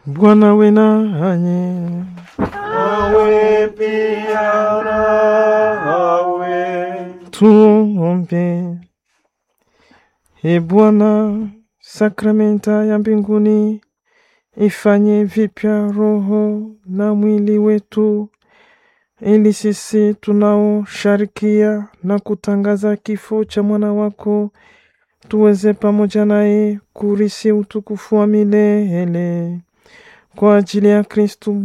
Bwana we nanyi. Awe pia nawe. Tuombe. E Bwana, sakramenta ya mbinguni ifanye vipya roho na mwili wetu, ili sisi tunaosharikia na kutangaza kifo cha mwana wako tuweze pamoja naye kurisi utukufu wa milele kwa ajili ya Kristu